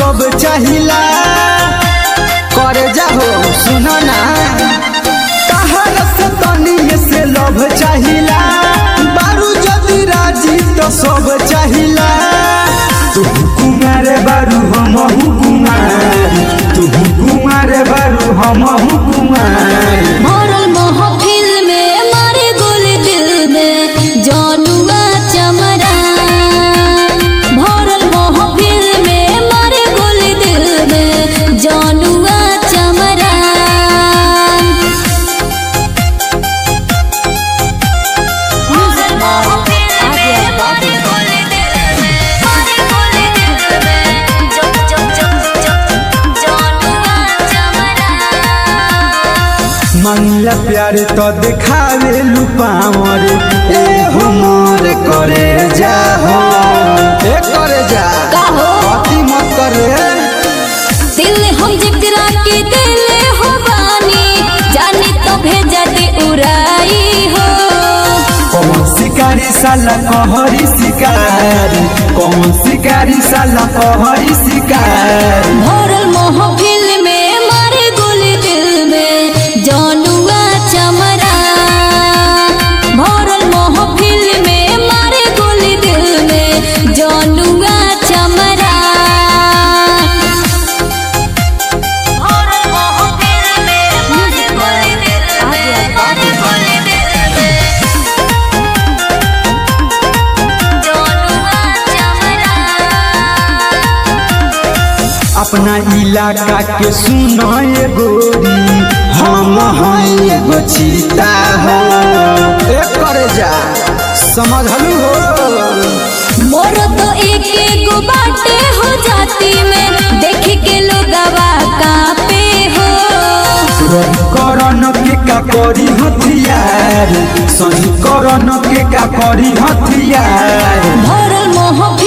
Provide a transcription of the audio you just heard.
सब चाहिला करे जाहो सुनो ना तहर से तनिए से लभ चाहिला बारू जदि राजी तो सब चाहिला तू कुमार बारू हम कुमार तू कुमार बारू हम कुमार भरल महफिल में मारे गोली दिल में जानुआ चमरा भरल महफिल में मारे गोली दिल में जानुआ चमरा भरल महफिल में मारे गोली दिल में मारे गोली दिल में जब जब जब जब जानुआ चमरा मंगला प्यार तो दिखावे लुपावर ए हमर करे जा हो ए करे जा का हो? अति मत करे दिल हम जकरा के दिल हो बानी जाने तो भेजा दे उड़ाई हो कौन शिकारी साला कहरी शिकारी कौन शिकारी साला कहरी शिकारी भरल महफिल में मारे गोली दिल में जानुआ चमरा भरल महफिल में मारे गोली दिल में जानुआ चमरा भरल महफिल में मारे गोली दिल में मारे गोली दिल में जानुआ चमरा अपना इलाका के सुनो ये गोरी हम हैं एगो चीता हो ए करे जा समझलू हो मोर तो एक एक बाटे हो जाती में देख के लोगवा कापे हो करण के का करी हथियार सही करण के का करी हथियार भरल महफिल